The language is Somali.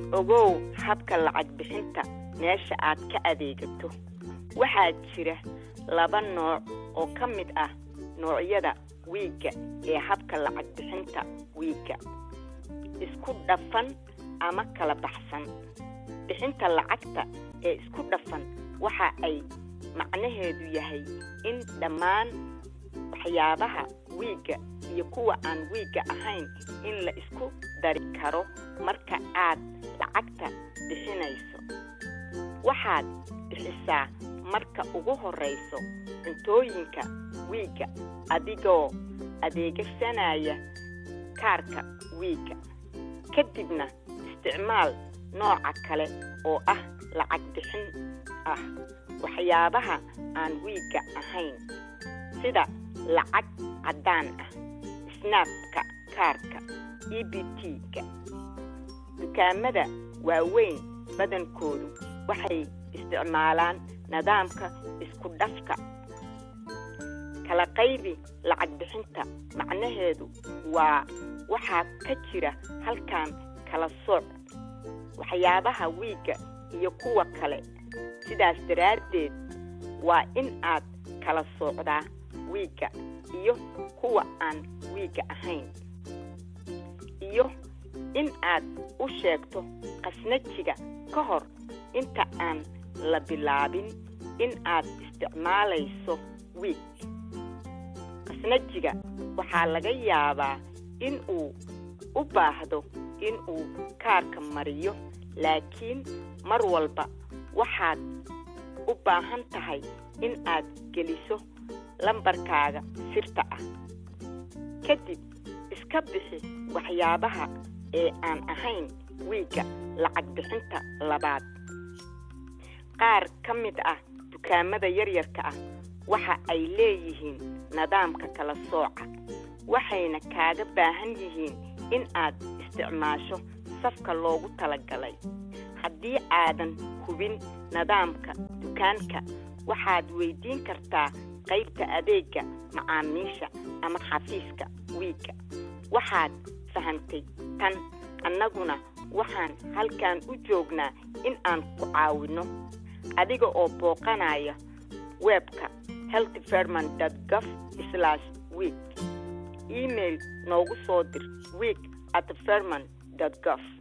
ogow habka lacag bixinta meesha aad ka adeegato waxaa jira laba nooc oo ka mid ah noocyada wiigga ee habka lacag bixinta wiigga isku dhafan ama kala baxsan bixinta lacagta ee isku dhafan waxa ay macnaheedu yahay in dhammaan waxyaabaha wiigga iyo kuwa aan wiigga ahayn in la isku dari karo marka aad lacagta bixinayso waxaad bixisaa marka ugu horrayso cuntooyinka wiigga adigoo adeegsanaya kaarka wiigga kadibna isticmaal nooca kale oo ah lacag bixin ah waxyaabaha aan wiigga ahayn sida lacag caddaan ah snaabka kaarka e b t-ga dukaamada waaweyn badankoodu waxay isticmaalaan nidaamka isku dhafka kala qaybi lacag bixinta macnaheedu waa waxaa ka jira halkan kala sooc waxyaabaha wiigga iyo kuwa kale sidaas daraaddeed waa in aad kala soocdaa wiigga iyo kuwa aan wiigga ahayn iyo in aad u sheegto khasnajiga ka hor inta aan la bilaabin in aad isticmaalayso wiig khasnajiga waxaa laga yaabaa in uu u baahdo in uu kaarka mariyo laakiin mar walba waxaad u baahan tahay in aad geliso lambarkaaga sirta ah kadib iska bixi waxyaabaha ee aan ahayn wiigga lacag bixinta labaad qaar ka mid ah dukaamada yaryarka ah waxa ay leeyihiin nidaamka kala sooca waxayna kaaga baahan yihiin in aad isticmaasho safka loogu talagalay haddii aadan hubin nidaamka dukaanka waxaad weydiin kartaa qaybta adeegga macaamiisha ama xafiiska wiigga waxaad fahantay tan annaguna waxaan halkan u joognaa in aan ku caawinno adiga oo booqanaya webka healthferman gov week email noogu soo dir week at ferman gov